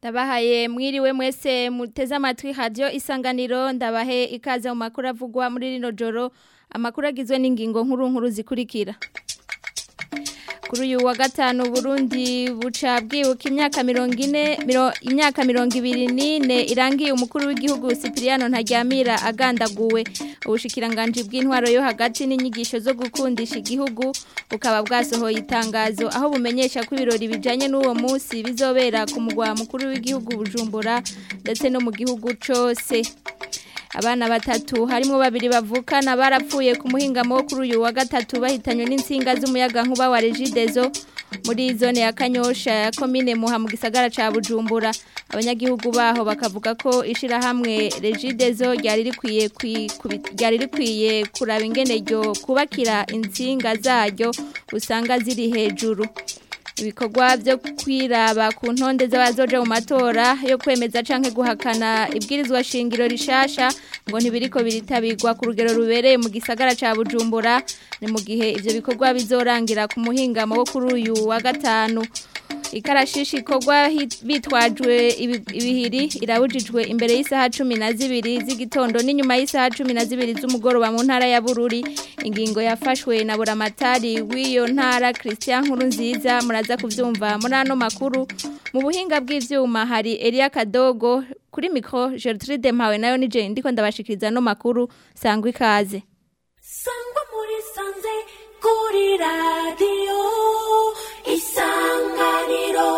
ndabahaye mwiriwe mwese muteze amatwi radio isanganiro ndabahe ikaze mu makuru avugwa muri rino joro amakuru agizwe n'ingingo nkuru nkuru zikurikira kuri uyu wa gatanu Burundi buca bwibuka imyaka mirongo ine imyaka mirongo ibiri n'ine irangiye umukuru w'igihugu Cypriano Ntaryamira agandaguwe ubushikiranganji bw'intwaro yo hagati n'inyigisho zo gukundisha igihugu bukaba bwasohoye itangazo aho bumenyesha ko ibirori bijanye n'uwo munsi bizobera ku mugwa mukuru w'igihugu Bujumbura ndetse no mu gihugu cose abana batatu harimo babiri bavukana barapfuye ku muhingamo wo kuri uyu wa gatatu bahitanywe n'insinga z'umuyaga nkuba wa Regidezo muri zone ya Kanyosha ya commune Muha mu gisagara ca Bujumbura abanyagihugu baho bakavuga ko ishira hamwe Regidezo ryari rikwiye ryari rikwiye kuraba ingene ryo kubakira insinga zaryo usanga ziri hejuru ibikorwa byo kwiraba ku ntonde z'abazoje mu matora yo kwemeza canke guhakana ibwirizwa shingiro rishasha ngo ntibiriko biritabirwa ku rugero rubereye mu gisagara ca Bujumbura ni mu gihe ivyo bikorwa bizorangira ku muhingamo wo kuri uyu wa gatanu ikarashishi ikorwa bitwajwe ibihiri irabujijwe imbere y'isaha cumi na zibiri z'igitondo n'inyuma y'isaha cumi na zibiri z'umugoroba mu ntara ya bururi ingingo yafashwe na buramatari w'iyo ntara christian nkuru nziza muraza kubyumva muri ano makuru mu buhinga bw'ibyuma hari Elia kadogo kuri mikoro gertrude mpawe nayo ni jane ndiko ndabashikiriza ano makuru sangwa ikaze sangwa muri sanze kuri radiyo isanganiro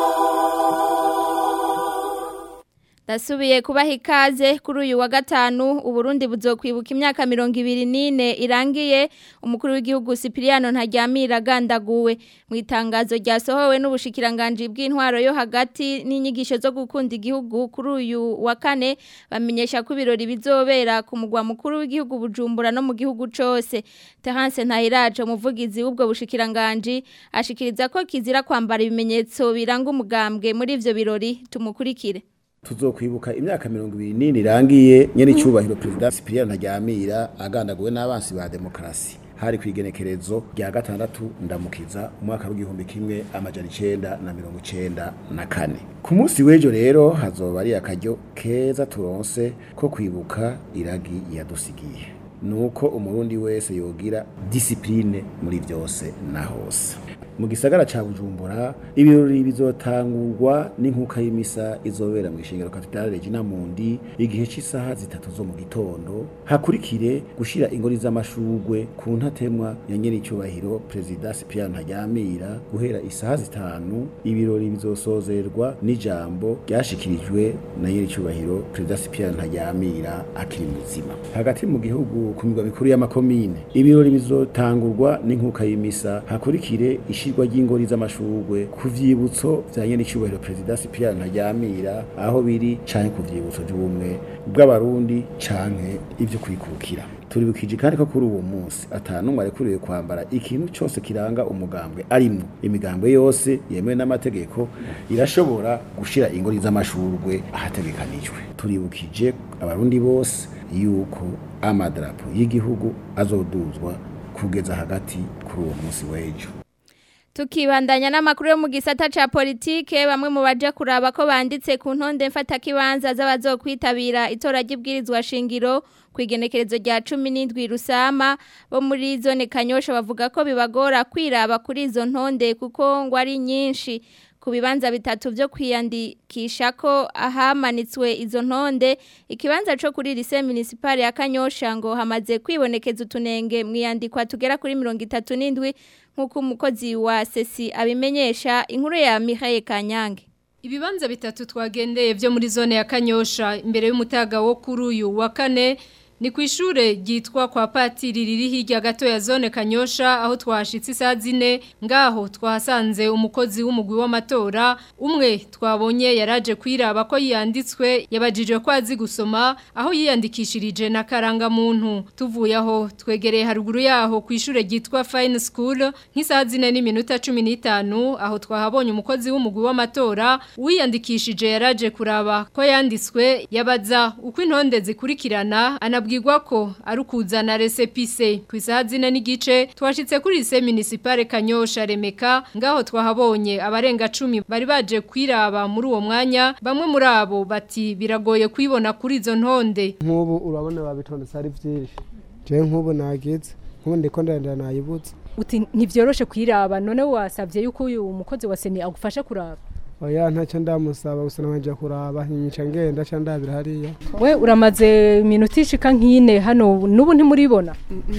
Dasubiye kubaha ikaze kuri uyu wa gatanu uburundi buzokwibuka imyaka mirongo ibiri n'ine irangiye umukuru w'igihugu Cypriano Ntaryamira agandaguwe mu itangazo ryasohowe n'ubushikiranganji bw'intwaro yo hagati n'inyigisho zo gukunda igihugu kuri uyu wa kane bamenyesha ko ibirori bizobera ku mugwa mukuru w'igihugu Bujumbura no mu gihugu cose Terence Ntahiraje umuvugizi w'ubwo bushikiranganji ashikiriza ko kizira kwambara ibimenyetso biranga umugambwe muri ivyo birori tumukurikire tuzokwibuka imyaka mirongo ibiri n'ine irangiye nyene icubahiro perezida Cyprien Ntaryamira agandaguwe n'abansi ba demokarasi hari kwigenekerezo rya gatandatu ndamukiza umwaka w'igihumbi kimwe amajana icenda na mirongo icenda na kane ku munsi w'ejo rero hazoba ari akaryo keza turonse ko kwibuka iragi yadusigiye nuko umurundi wese yogira disipline muri byose na hose mu gisagara ca Bujumbura ibirori bizotangurwa n'inkuka y'imisa izobera mu ishingiro Cathedrale Regina Mundi igihe cy'isaha zitatu zo mu gitondo hakurikire gushira ingori z'amashugwe ku ntatemwa ya nyene icyubahiro President Cyprien Ntaryamira guhera isaha zitanu ibirori bizosozerwa n'ijambo ryashikirijwe na nyene icyubahiro President Cyprien Ntaryamira akiri muzima hagati mu gihugu ku migwa mikuru y'amakomine ibirori bizotangurwa n'inkuka y'imisa hakurikire ishirwa ry'ingori z'amashurwe ku vyibutso vya nyene icubahiro President Cyprien Ntaryamira aho biri canke ku vyibutso by'ubumwe bw'abarundi canke ivyo kwikukira turibukije kandi ko kuri uwo munsi atanumwe arekuriwe kwambara ikintu cyose kiranga umugambwe arimwo imigambwe yose yemewe n'amategeko irashobora gushira ingori z'amashurwe ahategekanijwe turibukije abarundi bose yuko amadarapo y'igihugu azoduzwa kugeza hagati kuri uwo munsi w'ejo Tukibandanya n'amakuru yo mu gisata ca politike bamwe mu baje kuraba ko banditse ku ntonde mfata kibanza z'abazokwitabira itora ry'ibwirizwa shingiro kwigenekerezo rya 17 rusama bo muri zone Kanyosha bavuga ko bibagora kwiraba kuri izo ntonde kuko ngo ari nyinshi ku bibanza bitatu byo kwiyandikisha ko ahamanitswe izo ntonde ikibanza cyo kuri lycée municipale ya Kanyosha ngo hamaze kwibonekeza utunenge mwiyandikwa tugera kuri 37 nkuko umukozi wa sesi abimenyesha inkuru ya Mihaye Kanyange Ibibanza bitatu twagendeye byo muri zone ya Kanyosha imbere y'umutaga wo kuri uyu wa kane ni ku ishure ryitwa kwa patiri riri hirya gato ya zone kanyosha aho twashitse isaha zine ngaho twahasanze umukozi w'umugwi w'amatora umwe twabonye yaraje kwiraba ko yiyanditswe yabajijwe ko azi gusoma aho yiyandikishirije na karangamuntu tuvuye aho twegereye haruguru yaho ku ishure ryitwa fine school nk'isaha zine n'iminota cumi n'itanu aho twahabonye umukozi w'umugwi w'amatora wiyandikishije yaraje kuraba ko yanditswe yabaza uko intonde zikurikirana anabwira tukabwirwa ko ari ukuzana resepise ku isaha zine n'igice twashitse kuri lise municipale Kanyosha Remeka ngaho twahabonye abarenga cumi bari baje kwiraba muri uwo mwanya bamwe muri abo bati biragoye kwibona kuri izo ntonde nk'ubu urabona babitondetse ari byinshi jewe nk'ubu nagize nk'ubu ndiko ndenda nayibutse uti ntivyoroshe kwiraba none wasavye yuko uyu mukozi wa seni agufasha kuraba oya ntacyo ndamusaba gusa nabanje kuraba nyica ngenda ca ndabira hariya we uramaze iminota ishika nk'ine hano n'ubu ntimuribona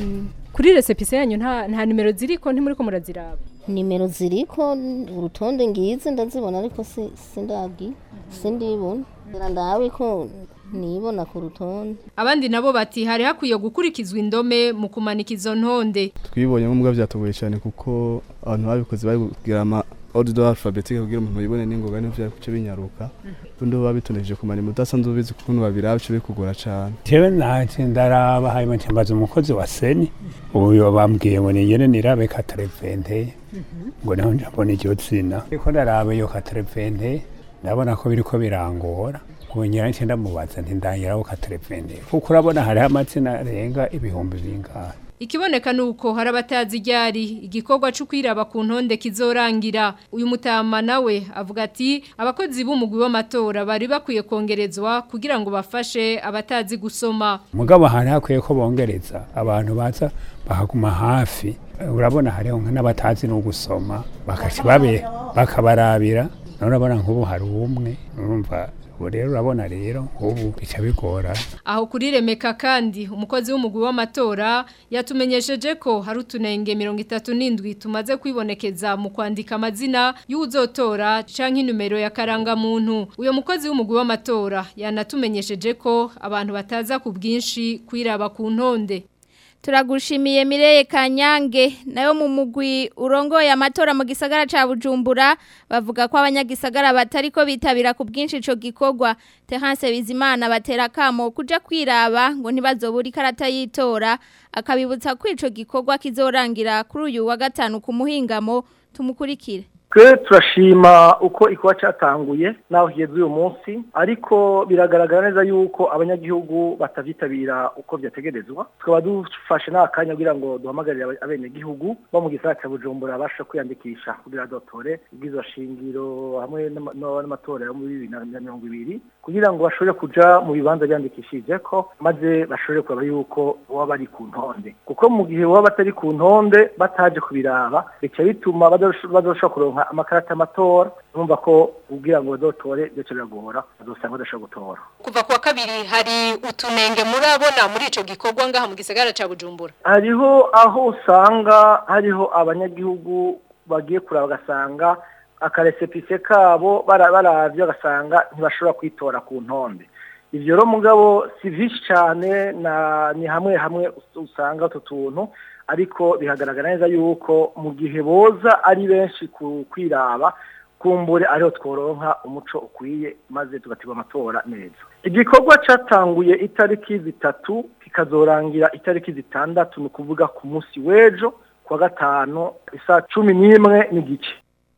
kuri resepise yanyu nta nta nimero ziriko ntimuriko muraziraba nimero ziriko urutonde ngize ndazibona ariko si sindabwi sindibona ngira ndawe ko nibona ku rutonde abandi nabo bati hari hakwiye gukurikizwa indome mu kumanika izo ntonde twibonye nk'ubwo byatugoye cyane kuko abantu babikoze bari kugira ama ordre alphabétique kugira umuntu yibone n'ingoga n'ivyo ari kuce binyaruka undi bo babitoneje kumara mudasanzwe ubizi kukuntu babiraba bice bikugora cyane jewe naje ndaraba hanyuma ncambaza umukozi wa seni uyo bambwiye ngo ningene nirabe katarevente ngo naho njambona iryo zina ariko ndaraba iyo katarevente ndabona ko biriko birangora nkongera nce ndamubaza nti ndangiraho katarevente kuko urabona hariho amazina arenga ibihumbi bingahe Ikiboneka nuko hari abatazi ryari igikorwa cyo kwiraba ku ntonde kizorangira uyu mutama nawe avuga ati abakozi b'umugwi w'amatora bari bakwiye kongerezwa kugira ngo bafashe abatazi gusoma mugabo hari hakwiye ko bongereza abantu baza bakaguma hafi urabona hariho n'abatazi no gusoma bakaca babe bakabarabira none urabona nk'ubu hari umwe urumva ubu rero urabona rero nk'ubu bica bigora aho kuri remeka kandi umukozi w'umugwi w'amatora yatumenyesheje ko hari utunenge mirongo itatu n'indwi tumaze kwibonekeza mu kwandika amazina y'uwuzotora canke numero ya karangamuntu uyo mukozi w'umugwi w'amatora yanatumenyesheje ko abantu bataza ku bwinshi kwiraba ku ntonde Turagushimiye Mireye Kanyange nayo mu mugwi urongoye amatora mu gisagara ca Bujumbura bavuga ko abanyagisagara batariko bitabira ku bwinshi ico gikorwa Terence Bizimana batera kamo kuja kwiraba ngo ntibazobura ikarata yitora akabibutsa ko ico gikorwa kizorangira kuri uyu wa gatanu ku muhingamo tumukurikire twe turashima uko ikuba cyatanguye naho higeze uyu munsi ariko biragaragara neza yuko abanyagihugu batavyitabira uko byategerezwa tukaba dufashe n'akanya kugira ngo duhamagarire abenegihugu bo mu gisagara cya bujumbura babashe kwiyandikisha kugira dotore ubwizo shingiro hamwe n'amatora yo muri bibiri na mirongo ibiri kugira ngo bashobore kuja mu bibanza byandikishije ko maze bashobore kuraba yuko baba bari ku ntonde kuko mu gihe baba batari ku ntonde bataje kubiraba bica bituma bazoshobora kuronka amakarata y'amatora numva ko ubwira ngo bazotore ndetse biragora bazosanga badashobora gutora kuva kuwa kabiri hari utunenge murabona muri ico gikorwa ngaha mu gisagara ca Bujumbura hariho aho usanga hariho abanyagihugu bagiye kuraba bagasanga akaresepise kabo baravye bagasanga ntibashobora kwitora ku ntonde ivyo rero mugabo si vyinshi cane ni hamwe hamwe usanga utu tuntu ariko bihagaragara neza yuko mu gihe boza ari benshi ku kwiraba kumbure ariho tworonka umuco ukwiye maze tugategura amatora neza igikorwa cyatanguye itariki zitatu kikazorangira itariki zitandatu ni ukuvuga ku munsi w'ejo kuwa gatanu isaa cumi n'imwe n'igice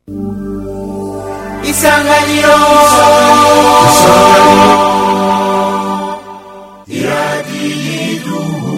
isanganiro iradiyo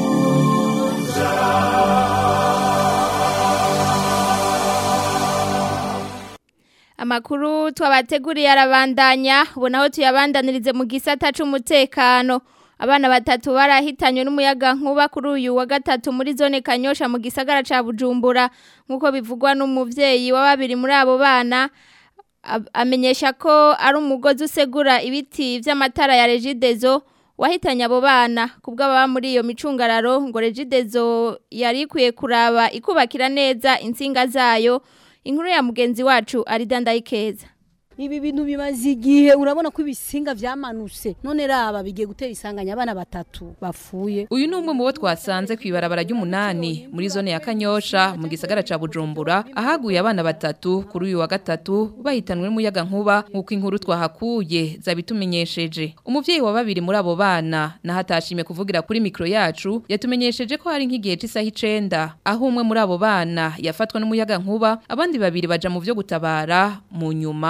Amakuru twabateguriye arabandanya ubona aho tuyabandanirize mu gisata c'umutekano abana batatu barahitanywe n'umuyaga nkuba kuri uyu wa gatatu muri zone Kanyosha mu gisagara ca Bujumbura nkuko bivugwa n'umuvyeyi wa babiri muri abo bana amenyesha ko ari umugozi usegura ibiti vy'amatara ya Regidezo wahitanye abo bana kubwo baba muri iyo micungararo ngo Regidezo yari ikwiye kuraba ikubakira neza insinga zayo inkuru ya mugenzi wacu aridandayikeza ibi bintu bimaze igihe urabona ko ibisinga vyamanutse none raba bigiye gutera isanganya abana batatu bafuye uyu ni umwe mu bo twasanze kwibarabara ry'umunani muri zone ya Kanyosha mu gisagara ca Bujumbura ahaguye abana batatu kuri uyu wa gatatu bahitanwe n'umuyaga nkuba nkuko inkuru twahakuye zabitumenyesheje umuvyeyi wa babiri muri abo bana nahatashimye kuvugira kuri mikro yacu yatumenyesheje ko hari nk'igihe c'isaha icenda aho umwe muri abo bana yafatwa n'umuyaga nkuba abandi babiri baja mu vyo gutabara mu nyuma uko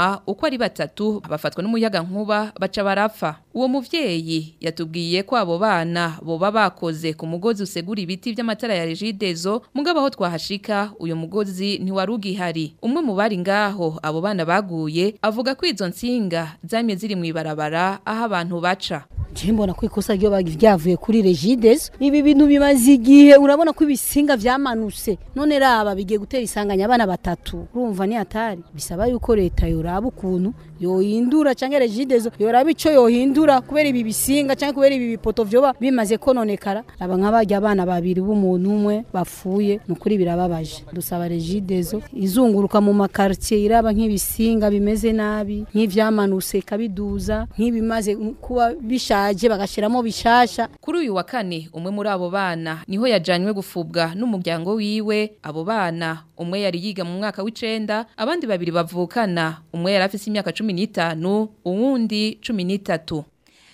uko ari batatu bafatwa n'umuyaga nkuba baca barapfa uwo muvyeyi yatubwiye ko abo bana boba bakoze ku mugozi usegura ibiti vy'amatara ya regidezo mugabo aho twahashika uyo mugozi ntiwari ugihari umwe mu bari ngaho abo bana baguye avuga ko izo nsinga zamye ziri mw'ibarabara aho abantu baca je mbona ko ikosa ryo ryavuye kuri regidezo ibi bintu bimaze igihe urabona ko ibisinga vyamanutse none raba bigiye gutera isanganya abana batatu urumva ni hatari bisaba yuko leta yoraba ukuntu yohindura canke regidezo yoraba ico yohindura kubera ibi bisinga canke kubera ibi bipoto vyoba bimaze kononekara aba nk'abarya abana babiri b'umuntu umwe bapfuye nukuri birababaje dusaba regidezo izunguruka mu makartier iraba nk'ibisinga bimeze nabi nk'ivyamanutse kabiduza nk'ibimaze kuba bishaje bagashiramo bishasha kuri uyu wa kane umwe muri abo bana niho yajanywe gufubwa n'umuryango wiwe abo bana umwe yari yiga mu mwaka w'icenda abandi babiri bavukana umwe yari afise imyaka cumi n'itanu uwundi cumi n'itatu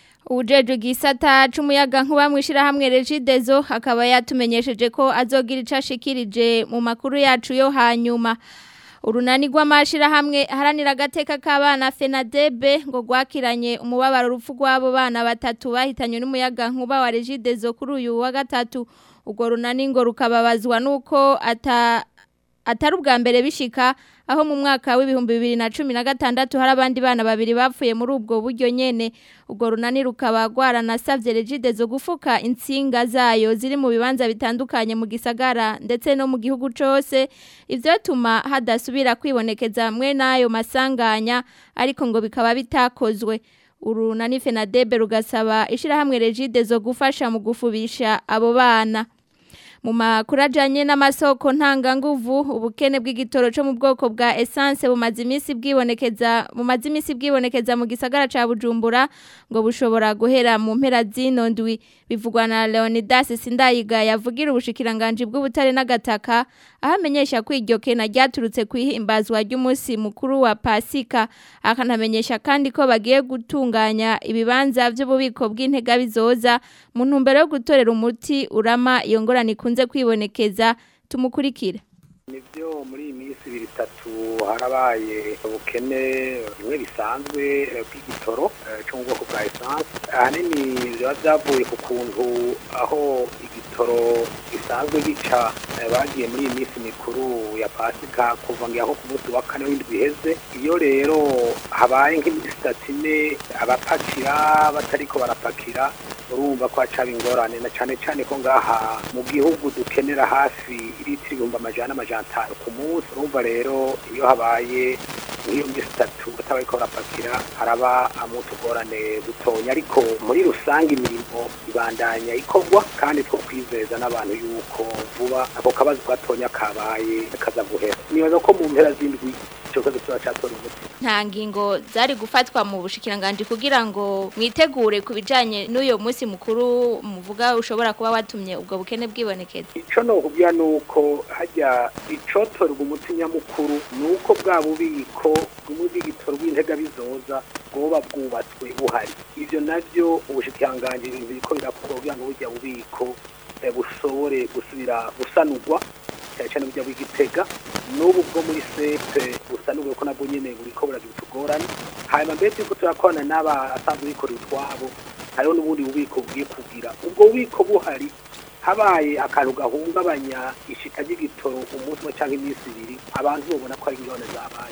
Ujeju gisata c'umuyaga nkuba mwishira hamwe Regidezo akaba yatumenyesheje ko azogira icashikirije mu makuru yacu yo hanyuma urunani rw'amashira hamwe haranira agateka k'abana Fenadebe ngo gwakiranye umubabaro urupfu rw'abo bana batatu bahitanywe n'umuyaga nkuba wa Regidezo kuri uyu wa gatatu ubwo runani ngo rukababazwa nuko ata atari ubwa mbere bishika aho mu mwaka w'ibihumbi bibiri na cumi na gatandatu hari abandi bana babiri bapfuye muri ubwo buryo nyene ubwo runani rukaba rwaranasavye regide zo gufuka insinga zayo ziri mu bibanza bitandukanye mu gisagara ndetse no mu gihugu cose ivyo tuma hadasubira kwibonekeza mwe n'ayo masanganya ariko ngo bikaba bitakozwe urunani fenadebe rugasaba ishirahamwe regide zo gufasha mu gufubisha abo bana mu makuru ajyanye n'amasoko ntanganguvu ubukene bw'igitoro cyo mu bwoko bwa esanse bumaze iminsi bwibonekeza bumaze iminsi bwibonekeza mu gisagara cya bujumbura ngo bushobora guhera mu mpera z'ino ndwi bivugwa na leonidas sindayiga yavugira ubushikiranganji bw'ubutare n'agataka aho amenyesha ko iryo kena ryaturutse ku ihimbazwa ry'umunsi mukuru wa pasika akanamenyesha kandi ko bagiye gutunganya ibibanza by'ububiko bw'intega bizoza mu ntumbero yo gutorera umuti urama iyo ngorane ikunze kwibonekeza tumukurikire nibyo muri iyi minsi ibiri itatu harabaye ubukene bimwe bisanzwe bw'igitoro cyo mu bwoko bwa esanse ahanini biba byavuye ku kuntu aho igitoro gisanzwe gica bagiye muri iyi minsi mikuru ya pasika kuva ngo aho ku munsi wa kane w'indwi iheze iyo rero habaye nk'iminsi itatu ine abapakira batariko barapakira urumva ko hacaba ingorane na cyane cyane ko ngaha mu gihugu dukenera hafi litiro ibihumbi amajana n'amajana atanu ku munsi urumva rero iyo habaye nk'iyo minsi itatu batabaye ko barapakira haraba amutugorane dutonya ariko muri rusange imirimo ibandanya ikorwa kandi two kwizeza n'abantu yuko vuba ako kabazo gatonya kabaye kaza guhera nibaza ko mu mpera z'indwi icyo kibazo kiba cyatora umuti nta ngingo zari gufatwa mu bushikiranganje kugira ngo mwitegure ku bijanye n'uyo munsi mukuru muvuga ushobora kuba watumye ubwo bukene bwibonekeza ico no kubya nuko hajya icotorwa umuti nyamukuru nuko bwa bubiko bumwe bw'igitoro bw'intega bizoza bwoba bwubatswe buhari ivyo navyo ubushikiranganje biriko birakorwa kugira ngo burya bubiko bushobore gusubira gusanurwa cyane cyane burya bw'igitega n'ubu bwo muri sepe busanurwe ko nabwo nyene buriko buragira utugorane hanyuma mbere yuko turakorana n'abasanzwe bikorera utwabo hariho n'ubundi bubiko bugiye kugira ubwo bubiko buhari habaye akantu gahungabanya ishika ry'igitoro umunsi umwe cyangwa iminsi ibiri abantu babona ko ari ingorane zabaye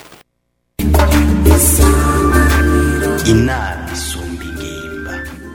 inama isumba ingimba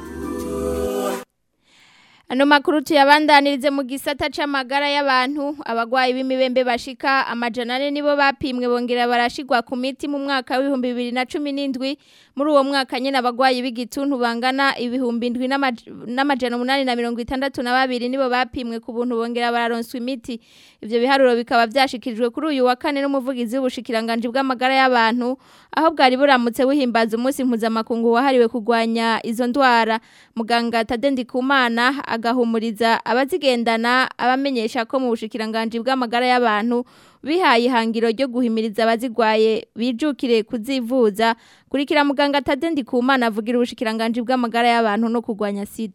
Ano makuru tuyabandanirize mu gisata c'amagara y'abantu abagwayi b'imibembe bashika amajana ane nibo bapimwe bongera barashigwa ku miti mu mwaka w'ibihumbi bibiri na cumi n'indwi muri uwo mwaka nyene abagwayi b'igituntu bangana ibihumbi indwi n'amajana umunani na mirongo itandatu na babiri nibo bapimwe ku buntu bongera bararonswa imiti ivyo biharuro bikaba vyashikirijwe kuri uyu wa kane n'umuvugizi w'ubushikiranganji bw'amagara y'abantu aho bwari buramutse buhimbaza umunsi mpuzamakungu wahariwe kurwanya izo ndwara muganga Tadendi Kumana agahumuriza abazigendana abamenyesha ko mu bushikiranganje bw'amagara y'abantu bihaye ihangiro ryo guhimiriza abazigwaye bijukire kuzivuza kurikira muganga Tadendi Kumana avugira ubushikiranganje bw'amagara y'abantu no kurwanya sida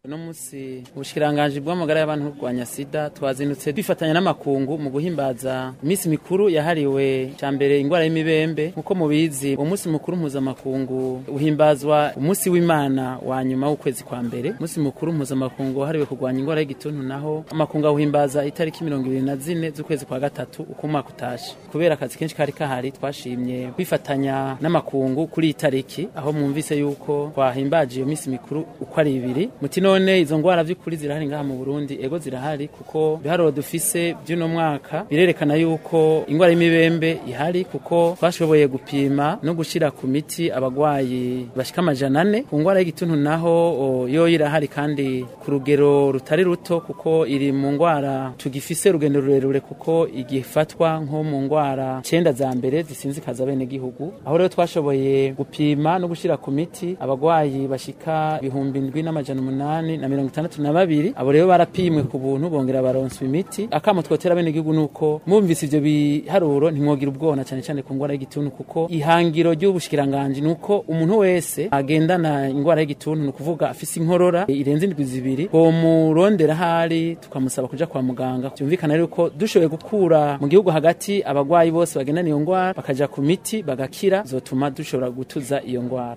uno munsi ubushikiranganje bw'amagara y'abantu kurwanya sida twazindutse twifatanya n'amakungu mu guhimbaza iminsi mikuru yahariwe cya mbere indwara y'imibembe nk'uko mubizi umunsi mukuru mpuzamakungu uhimbazwa umunsi w'imana wa nyuma w'ukwezi kwa mbere umunsi mukuru mpuzamakungu wahariwe kurwanya indwara y'igituntu naho amakungu awuhimbaza itariki mirongo ibiri na zine z'ukwezi kwa gatatu uko umwaka utashe kubera akazi kenshi kari kahari twashimye kwifatanya n'amakungu kuri iyi tariki aho mwumvise yuko twahimbaje iyo minsi mikuru uko ari ibiri muti none izo ngwara vy'ukuri zirahari ngaha mu Burundi ego zirahari kuko biharuro dufise by'uno mwaka birerekana yuko ingwara y'imibembe ihari kuko twashoboye gupima no gushira ku miti abagwayi bashika amajana ane ku ngwara y'igituntu naho o, yo irahari kandi ku rugero rutari ruto kuko iri mu ngwara tugifise urugendo rurerure kuko igifatwa nko mu ngwara cenda za mbere zisinzikaza bene gihugu aho rero twashoboye gupima no gushira ku miti abagwayi bashika ibihumbi ndwi n'amajana umunani na mirongo itandatu na babiri abo rero barapimwe ku buntu bongera baronswa imiti akamo twotera bene gihugu nuko mwumvise ivyo biharuro ntimwogira ubwona cyane cyane ku ngwara y'igituntu kuko ihangiro ry'ubushikiranganje nuko umuntu wese agendana ingwara y'igituntu ni ukuvuga afise inkorora irenze indwi zibiri bomurondera hari tukamusaba kuja kwa muganga byumvikana rero ko dushoboye gukura mu gihugu hagati abagwayi bose bagendana iyo ngwara bakaja ku miti bagakira zotuma dushobora gutuza iyo ngwara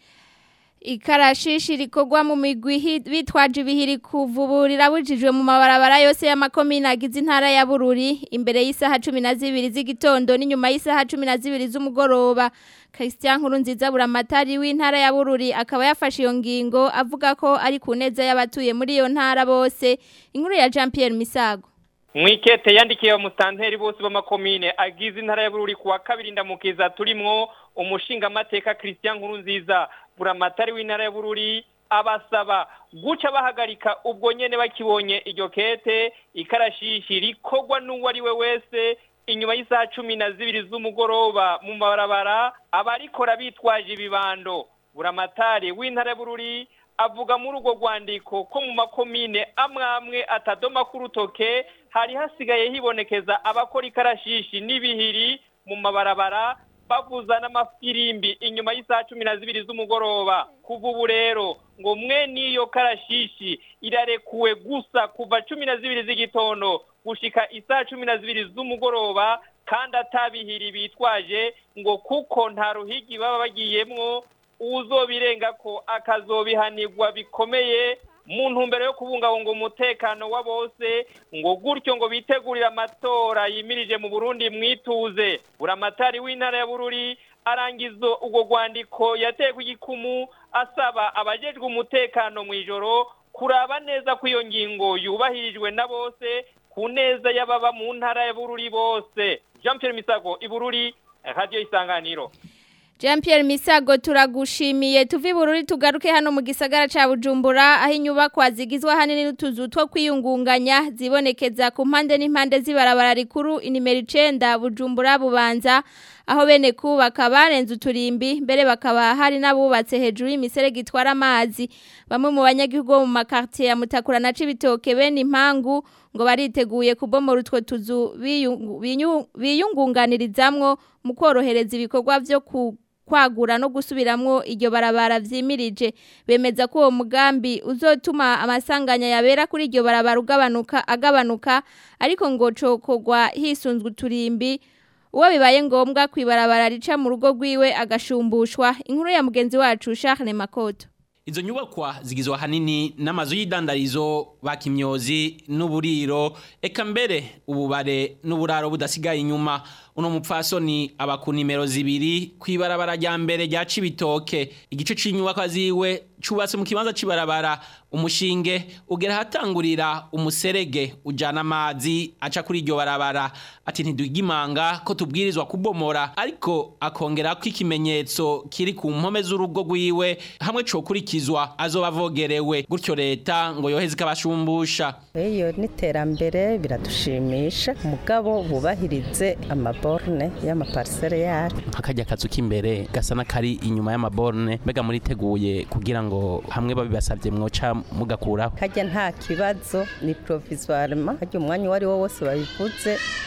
ikarashishi rikorwa mu migwi hi- bitwaje ibihiri kuvuburira bujijwe mu mabarabara yose y'amakomine agize intara ya Bururi imbere y'isaha cumi na zibiri z'igitondo n'inyuma y'isaha cumi na zibiri z'umugoroba Christian Nkurunziza buramatari w'intara ya Bururi akaba yafashe iyo ngingo avuga ko ari ku neza y'abatuye muri iyo ntara bose inkuru ya Jean Pierre Misago mwikete yandikiye umusanteri bose b'amakomine agize intara ya Bururi kuwa kabiri ndamukiza turimwo umushingamateka Christian Nkurunziza buramatari w'intara ya Bururi abasaba guca bahagarika ubwo nyene bakibonye iryo kete ikarashishi rikorwa n'uwo ari we wese inyuma y'isaha cumi na zibiri z'umugoroba mu mabarabara abarikora bitwaje ibibando buramatari w'intara ya Bururi avuga muri urwo rwandiko ko mu makomine amwe amwe atadoma k'urutoke hari hasigaye hibonekeza abakora ikarashishi n'ibihiri mu mabarabara bavuza n'amafirimbi inyuma y'isaha cumi na zibiri z'umugoroba kuva ubu rero ngo mwe n'iyo karashishi irarekuwe gusa kuva cumi na zibiri z'igitondo gushika isaha cumi na zibiri z'umugoroba kandi atabihiri bitwaje ngo kuko nta ruhigi baba bagiyemwo uzobirenga ko akazobihanirwa bikomeye mu ntumbero yo kubungabunga umutekano wa bose ngo gutyo ngo bitegurire amatora yimirije mu Burundi mwituze buramatari w'intara ya Bururi arangizo ubwo rwandiko yateye ku gikumu asaba abajejwe umutekano mu ijoro kuraba neza ko iyo ngingo yubahirijwe na bose ku neza y'ababa mu ntara ya Bururi bose Jean Pierre Misago ibururi radio isanganiro Jean Pierre Misago turagushimiye tuvi bururi tugaruke hano mu gisagara ca Bujumbura aho inyubakwa zigizwe hanini n'utuzu two kwiyungunganya zibonekeza ku mpande n'impande z'ibarabara rikuru inimero 9 Bujumbura bubanza aho bene kubaka barenze uturimbi mbere bakaba hari n'abubatse hejuru y'imiserege itwara amazi bamwe mu banyagihugu bo mu makartier ya Mutakura na Cibitoke bene impangu ngo bariteguye kubomora utwo tuzu biyungu- binyu- biyungunganirizamwo mu korohereza ibikorwa vyo ku kwagura no gusubiramwo iryo barabara vyimirije bemeza ko uwo mugambi uzotuma amasanganya yabera kuri iryo barabara ugabanuka agabanuka ariko ngo cokogwa hisunzwe uturimbi uwo bibaye ngombwa kwibarabara rica mu rugo rwiwe agashumbushwa inkuru ya mugenzi wacu Charles Makoto Izo nyubakwa zigizwe hanini n'amazu y'idandarizo bakimyozi n'uburiro eka mbere ububare n'uburaro budasigaye inyuma uno mupfasoni aba ku nimero zibiri kwibarabara rya mbere rya Cibitoke igice c'inyubakwa ziwe cubatse mu kibanza cibarabara umushinge ugera hatangurira umuserege ujana amazi aca kuri iryo barabara ati ntidugimanga ko tubwirizwa kubomora ariko akongera ko ikimenyetso kiri ku mpome z'urugo rwiwe hamwe cokurikizwa azoba avogerewe gutyo leta ngo yoheze ikabashumbusha iyo n'iterambere biradushimisha mugabo bubahirize amaborne y'amaparisere yacu nk'akajya kazu k'imbere gasa n'akari inyuma y'amaborne mbega muriteguye kugira ngo hamwe babibasabye mwoca mugakuraho kajya nta kibazo ni provisoirement kajya umwanya uwo ari wo wose babivuze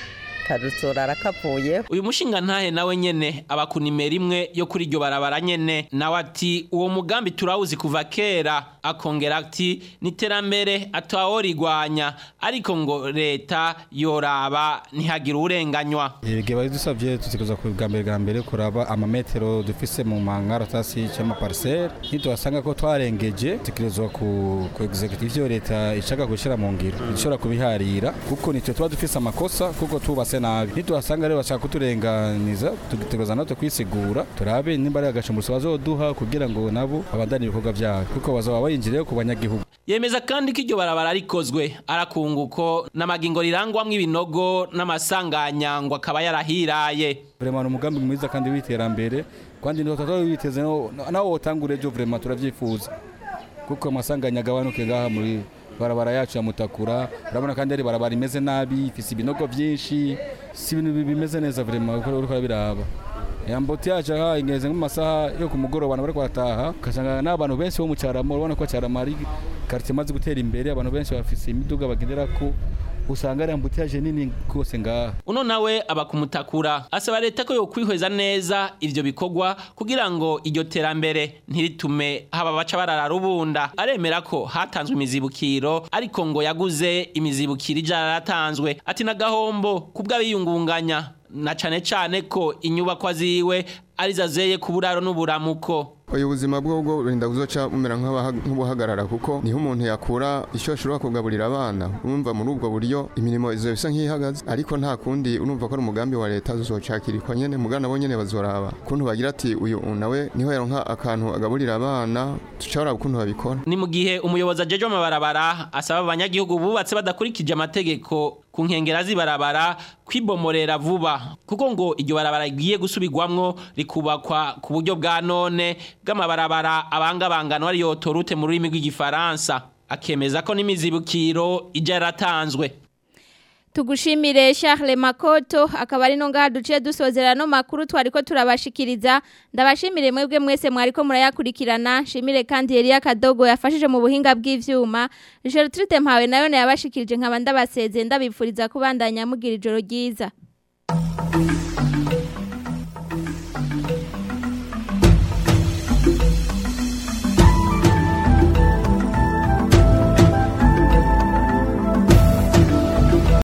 kazorara kavuye uyu mushinga ntahe nawe nyene aba ku nimero imwe yo kuri iryo barabara nyene nawe ati uwo mugambi turawuzi kuva kera akongera ati niterambere ataworigwanya ariko ngo leta yoraba ntihagire urenganywa igihe bari dusabye tutekereza ku bwa mbere bwa mbere kuraba amametero dufise mu mangaratasi cyangwa pariseri ntituhasanga ko twarengeje dutekerezwa ku ku executive yo leta ishaka gushyira mu ngiro ishobora kubiharira kuko nitwe tuba dufise amakosa kuko tubase nabi ntituhasanga rero bashaka kuturenganiza tugategereza natwe kwisigura turabe nimba ari agashumbuso bazoduha kugira ngo nabo babandanye ibikorwa byabo kuko bazaba bayinjiriye ku banyagihugu yemeza kandi ko iryo barabara rikozwe arakunguko n'amagingo rirangwamwo ibinogo n'amasanganya ngo akaba yarahiraye vraiment umugambi mwiza kandi w'iterambere kandi ndio tutari witeze nawo wotangure ejo vraiment turavyifuza kuko amasanganya agabanuke ngaha muri barabara yacu ya mutakura urabona kandi ari barabara imeze nabi ifise ibinogo byinshi si ibintu bimeze neza vraiment uko uriko biraba yamboti yacu aha ingeze mu masaha yo ku mugoroba abantu bariko barataha ugasanga n'abantu benshi bo mu cyarama urabona ko cyarama ari quartier imaze gutera imbere abantu benshi bafise imiduga bagenderako usanga ari ambutiyaje nini rwose ngaha uno nawe aba kumutakura asaba leta ko yokwihweza neza ivyo bikorwa kugira ngo iryo terambere ntiritume haba baca barara rubunda aremera ko hatanzwe imizibukiro ariko ngo yaguze imizibukiro ijana yaratanzwe ati na gahombo kubw'abiyungunganya na cane cane ko inyubakwa ziwe arizo azeye ku buraro n'uburamuko uyu buzima bwo bwo burinda kuzoca bumera nk'ubuhagarara kuko niho umuntu yakura icyo ashobora kugaburira abana urumva muri ubwo buryo imirimo izo bisa nk'ihagaze ariko nta kundi urumva ko ari umugambi wa leta zizocakirikwa nyene mugana bo nyene bazoraba ukuntu bagira ati uyu nawe niho yaronka akantu agaburira abana tucaraba ukuntu babikora ni mu gihe umuyobozi ajeje amabarabara asaba abanyagihugu bubatse badakurikije amategeko ku nkengera z'ibarabara kwibomorera vuba kuko ngo iryo barabara rigiye gusubirwamwo rikubakwa ku buryo bwa none bw'amabarabara abangabangano ariyo torute mu rurimi rw'igifaransa akemeza ko n'imizibukiro ijya yaratanzwe tugushimire Charles Makoto akaba ari no ngaha duciye dusozera no makuru twari ko turabashikiriza ndabashimire mwebwe mwese mwari ko murayakurikirana shimire kandi Elia Kadogo yafashije mu buhinga bw'ivyuma Gertrude Mpawe nayo yabashikirije nkaba ndabaseze ndabipfuriza kubandanya mugira ijoro ryiza